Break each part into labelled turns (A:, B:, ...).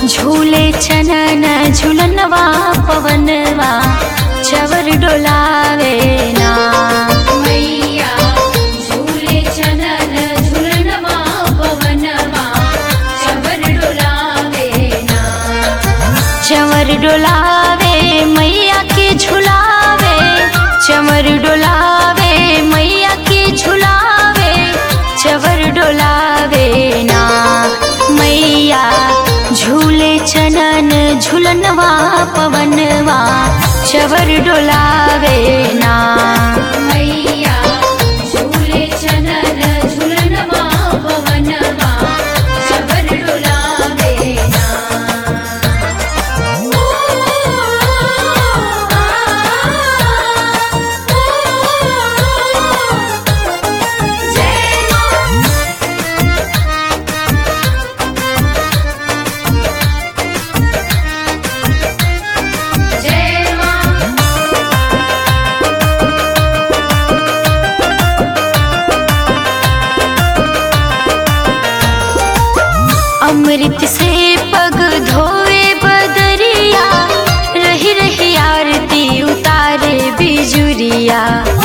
A: झूले चनन झुलनवा पवनवा चवर डोलावे ना
B: मैया झूले चनन झुलनवा पवनवा चवर डोलावे ना
A: चवर डोलावे मैया के झुलावे चवर डोलावे मैया के झुलावे चवर डोलावे ना मैया झूले चनन झुलनवा पवनवा चवर डोलावे ना
B: मैया झूले चनन झुलनवा पवनवा चवर डोलावे ना जय मां जय मां
A: अमृत से पग धोए बदरिया रही रही आरती उतारे बिजुरिया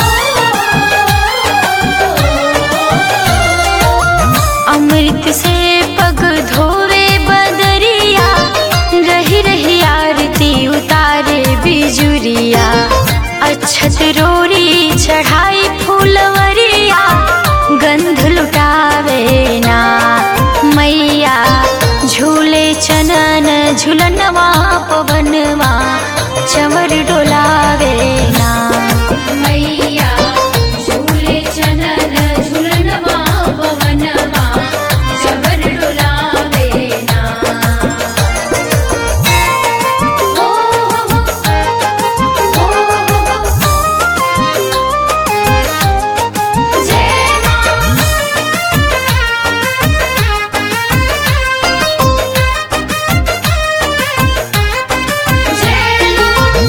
A: अमृत से पग धोए बदरिया रही रही आरती उतारे बिजुरिया अच्छत रोरी चढ़ाई फूलवरिया गंध लुटावे ना मैया झूले चनन झुलनवा पवनवा चवर डोलावे ना
B: मैया झूले चनन झुलनवा पवनवा चवर डोलावे ना ओ हो हो जय मां जय मां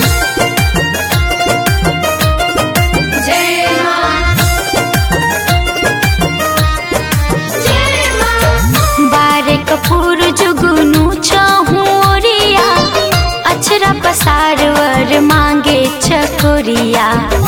B: जय मां जय मां
A: बारे कपूर जुगनू चाहूं ओरिया अचरा पसारवर मांगे चकोरिया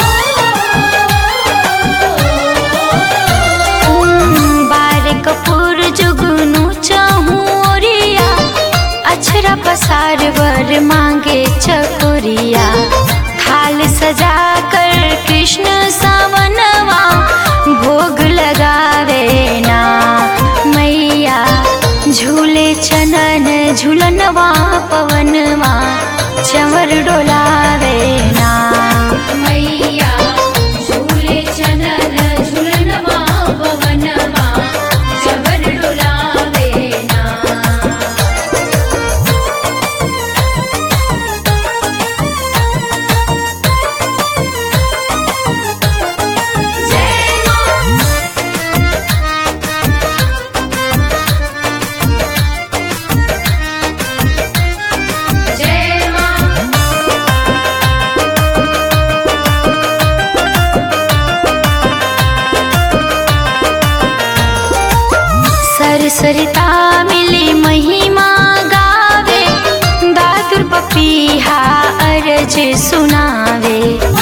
A: बारे कपूर जुगनू चाहूं ओरिया अचरा पसारवर मांगे चकोरिया थाल सजा कर कृष्ण सावनवा भोग लगावे ना मैया झूले चनन झुलनवा पवनवा चवर डोलावे ना
B: मैया झूले चनन झुलनवा पवनवा चवर डोलावे ना जय मां जय मां
A: सरसरिता मिली महिमा गावे दादुर पपीहा अरज सुनावे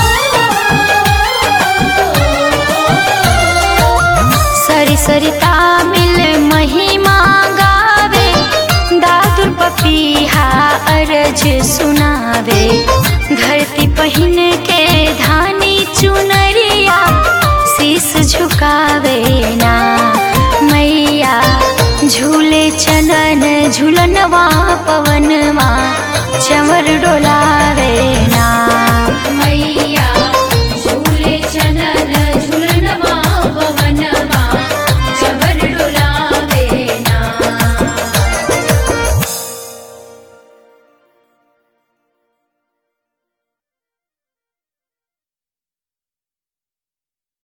A: सरसरिता मिल महिमा गावे दादुर पपीहा अरज सुनावे धरती पहिन के धानी चुनरिया शीस झुकावे ना मैया झूले चनन झुलनवा पवनवा चवर डोलावे ना
B: मैया